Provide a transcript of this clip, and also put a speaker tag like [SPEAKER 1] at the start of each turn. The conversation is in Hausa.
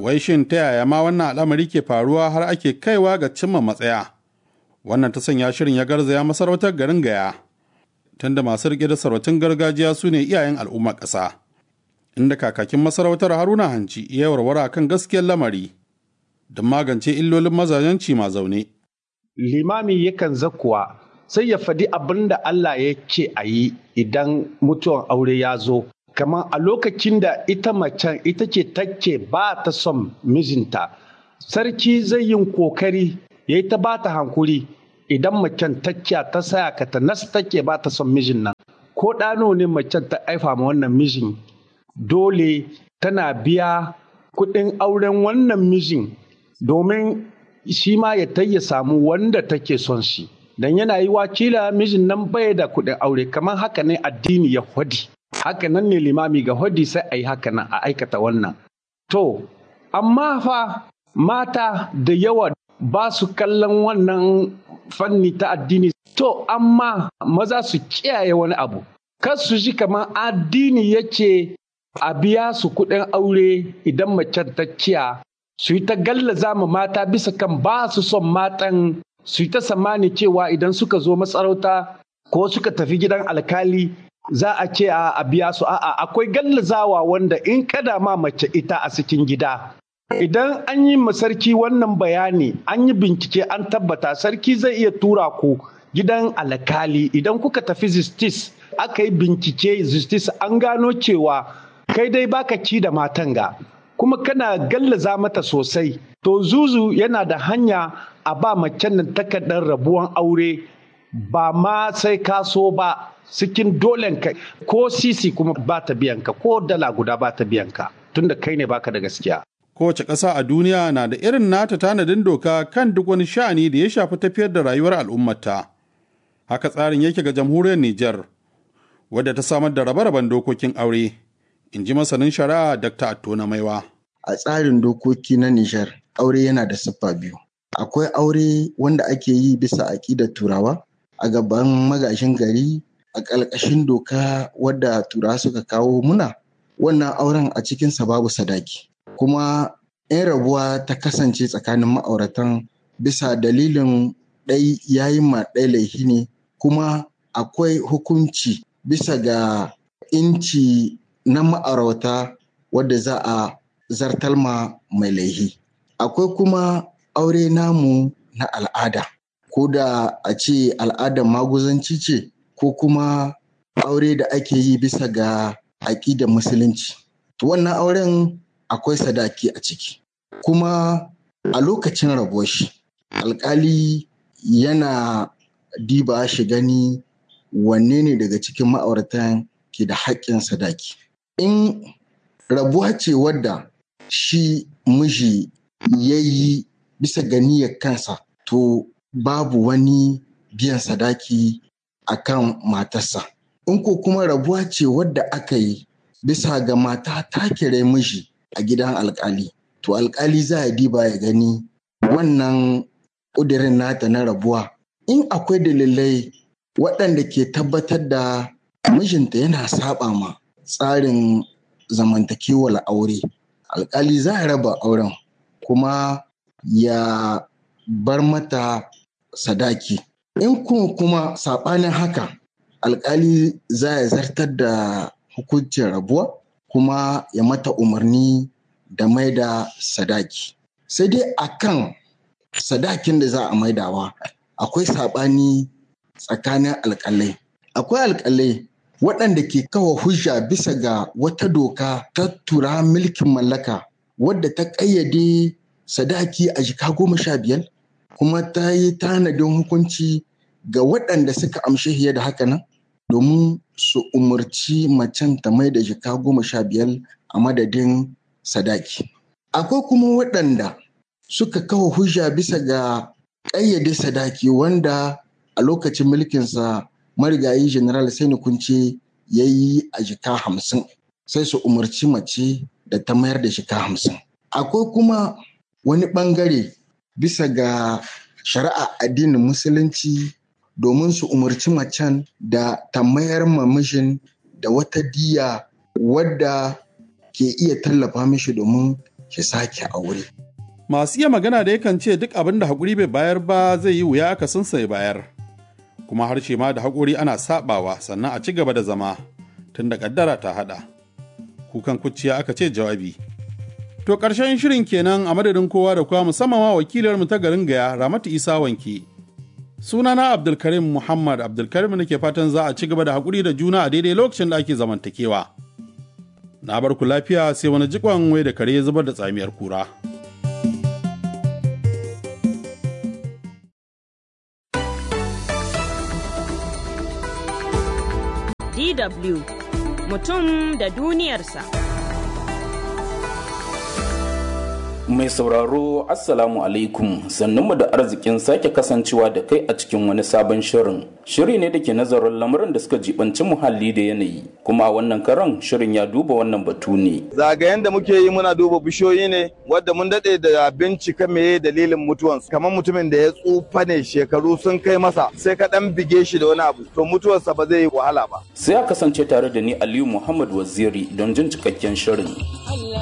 [SPEAKER 1] wai shin ta yaya ma wannan al'amari ke faruwa har ake kaiwa ga cimma matsaya wannan ta sanya shirin ya garzaya masarautar garin gaya tunda masu riƙe da sarautun gargajiya su ne iyayen al'ummar ƙasa inda kakakin masarautar haruna hanci ya warware kan gaskiyar lamari don magance illolin mazajenci ma zaune
[SPEAKER 2] limami yakan zakuwa sai ya faɗi abin da Allah ya ce a yi idan mutuwan aure ya zo kamar a lokacin da ita macen ita ce take ba ta son mijinta sarki zai yin kokari ya yi ta ba ta hankuri idan macen tacciya ta saya ka ta nas take ba ta son mijin nan ko ɗano ne macen ta aifa ma wannan mijin dole tana biya kuɗin auren wannan mijin domin shi ma ya ya samu wanda take son shi dan yana yi wakila mijin nan bai da kuɗin aure kamar haka ne addini ya hwadi haka nan ne limami ga hwadi sai a yi haka nan a aikata wannan to amma fa mata da yawa ba su kallon wannan fanni ta addini to amma maza su kiyaye wani abu kar su ji kamar addini yake a biya su kuɗin aure idan macen ta ciya su yi ta gallaza ma mata bisa kan ba su son matan su yi ta samani cewa idan suka zo masarauta ko suka tafi gidan alkali za a ce a biya su a'a akwai gallazawa wanda in kada ma mace ita a cikin gida idan an yi ma sarki wannan bayani an yi bincike an tabbata sarki zai iya tura ku gidan alkali idan kuka tafi justice aka yi bincike justice an gano cewa kai dai baka ci da matan ga kuma kana gallaza mata sosai to zuzu yana da hanya a ba macen nan takardar rabuwan aure ba ma sai ka so ba cikin dolen ka ko sisi kuma ba ta biyan ka ko dala guda ba ta biyan ka tunda kai ne baka da gaskiya
[SPEAKER 1] kowace ƙasa a duniya na da irin nata tanadin doka kan duk wani sha'ani da ya shafi tafiyar da rayuwar al'ummata haka tsarin yake ga jamhuriyar Nijar wadda ta samar da rabe-raben dokokin aure in ji masanin shari'a Dr. Attona Maiwa.
[SPEAKER 3] A tsarin dokoki na Nijar, aure yana da siffa biyu. Akwai aure wanda ake yi bisa aƙidar Turawa a gaban magashin gari a ƙalƙashin doka wadda Turawa suka kawo muna. Wannan auren a cikinsa babu sadaki. Kuma in rabuwa ta kasance tsakanin ma'auratan bisa dalilin ɗai yayi ma ɗai laifi ne kuma akwai hukunci bisa ga inci na ma'aurata wadda za a zartalma mai laihi. Akwai kuma aure namu na al'ada, ko da a ce al'adar maguzanci ce, ko kuma aure da ake yi bisa ga aƙidar musulunci. Wannan auren akwai sadaki a ciki. Kuma a lokacin rabuwar shi, alƙali yana diba shi gani wanne ne daga cikin ma'auratan ke da haƙƙin sadaki. In rabuwa ce wadda shi miji ya yi bisa ga niyyar kansa to babu wani biyan sadaki a kan matarsa. In ko kuma rabuwa ce wadda aka yi bisa ga mata ta kira miji a gidan alkali to alkali za a diba ya gani wannan ƙudirin nata na rabuwa in akwai dalilai waɗanda ke tabbatar da mijinta yana saba ma tsarin zamantakewar aure alkali za a raba auren kuma ya bar mata sadaki in kuma kuma saɓanin haka alkali za ya zartar da hukuncin rabuwa kuma ya mata umarni da maida sadaki sai dai akan sadakin da za a maidawa akwai saɓani tsakanin alkalai akwai alkalai waɗanda ke kawo hujja bisa ga wata doka ta tura mulkin mallaka wadda ta ƙayyade sadaki a jika goma sha biyar kuma ta yi tanadin hukunci ga waɗanda suka amshi fiye da haka nan domin su umarci macen ta mai da jika goma sha biyar a madadin sadaki. Akwai kuma waɗanda suka kawo hujja bisa ga ƙayyade sadaki wanda a lokacin mulkinsa marigayi general Sani Kunce ya yi a jika hamsin sai su umarci mace da ta mayar da jika hamsin. Akwai kuma wani ɓangare bisa ga shari'a addinin musulunci domin su umarci macen da ta mayar ma mijin da wata diya wadda ke iya tallafa mishi domin shi sake aure.
[SPEAKER 1] Masu iya magana da yakan ce duk abin da haƙuri bai bayar ba zai yi wuya aka sun sai bayar. Kuma harshe ma da haƙuri ana saɓawa sannan a ci gaba da zama tun da ƙaddara ta haɗa. Kukan kuciya aka ce jawabi. To ƙarshen shirin kenan a madadin kowa da kowa musamman ma wakilarmu ta garin Gaya Ramatu Isa Wanki. Sunana Abdulkarim Muhammad Abdulkarim nake fatan za a ci gaba da haƙuri da juna a daidai lokacin da ake zamantakewa. Na bar ku lafiya sai wani jikon wai da kare ya zubar da tsamiyar kura.
[SPEAKER 4] DW mutum da duniyarsa.
[SPEAKER 5] Mai sauraro Assalamu alaikum sannunmu da arzikin sake kasancewa da kai a cikin wani sabon shirin. Shiri ne da ke nazarin lamuran da suka jibanci muhalli da yanayi, kuma a wannan karan shirin ya duba wannan batu ne.
[SPEAKER 6] Zagayen da muke yi muna duba bishiyoyi ne wadda mun daɗe da bincika meye dalilin mutuwansu. Kamar mutumin da ya tsufa ne shekaru sun kai masa sai ka ɗan bige shi da wani abu to mutuwarsa ba zai yi wahala ba.
[SPEAKER 5] Sai a kasance tare da ni Aliyu Muhammad Waziri don jin cikakken shirin.